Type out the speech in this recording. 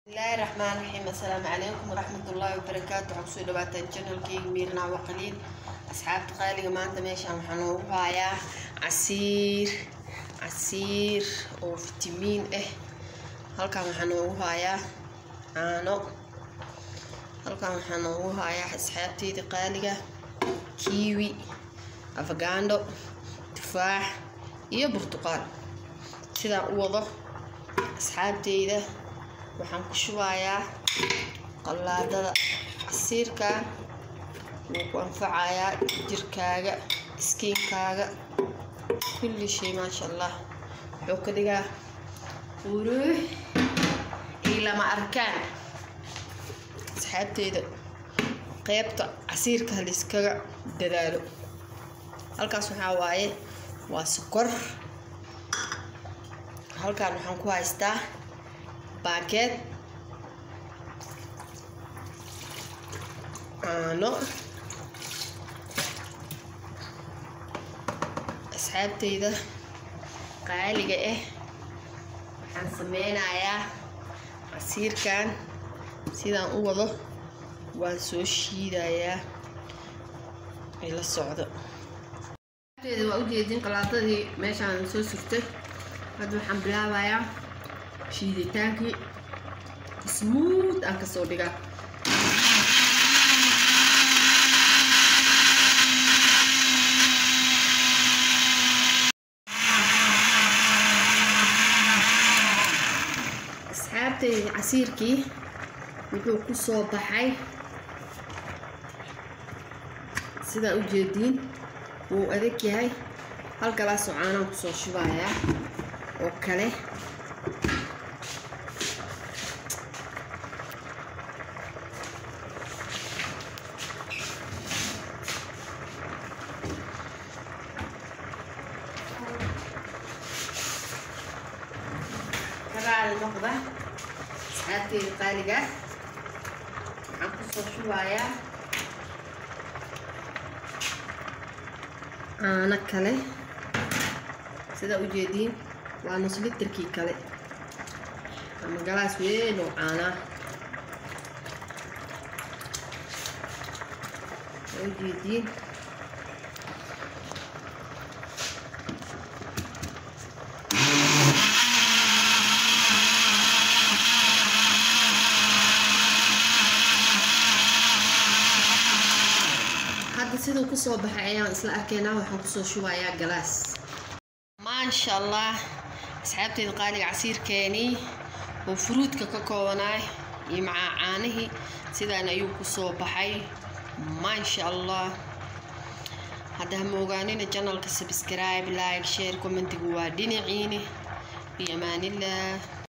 bismillaahi raxmaan raxiim assalaamu calaykum waraxmatullaahi wabarakaatu waxaa kusoo dhawaataan janalkeyga miirnaa waqaliin asxaabta qaaliga maanta meeshaan waxaa noogu hayaa casiir casiir oo fitamiin ah halkan waxaa noogu hayaa caano halkan waxaa noogu hayaa asxaabteyda qaaliga kiiwi afagaandho tufaax iyo burtuqaal sidaan u wado asxaabteyda waxaan ku shubayaa qallaadada casiirkan wuu ku anfacayaa jirkaaga iskiinkaaga kulli shay maasha allah wuxuu ka dhigaa quruux iyo lama arkaan asxaabteyda qeybta casiirka haliskaga dadaalo halkaas waxaa waaye waa sokor halkan waxaan ku haystaa baakeed caano asxaabteyda qaaliga ah waxaan sameynayaa casiirkan sidaan u wado waan soo shiidayaa ila socdo waa ujeedin qalaadadii meeshaan soo surtay hadda waxaan bilaabayaa shiiditaankii smuud aan kasoo dhigaa asxaabteyda casiirkii wuxuu ku soo baxay sidaa ujeediin wuu adag yahay hal galaasoo caanaan kusoo shubayaa oo kale karaali noqda asxaabteyda qaaliga waxaan kusoo shubayaa caano kale sidaa ujeediin waa nus litarkii kale ama galaas weyn oo caanaa waa ujeediin hadda siduu kusoo baxay ayaan isla arkaynaa waxaan kusoo shubayaa galaas maasha allah asxaabteeda qaaliga casiirkeenii oo furuudka ka koobanaay iyo macaa caanihii sidaan ayuu kusoo baxay maasha allah hadda hama ogaanina janalka subscribe like share commentigu waa dhinaciini iyo amaanillah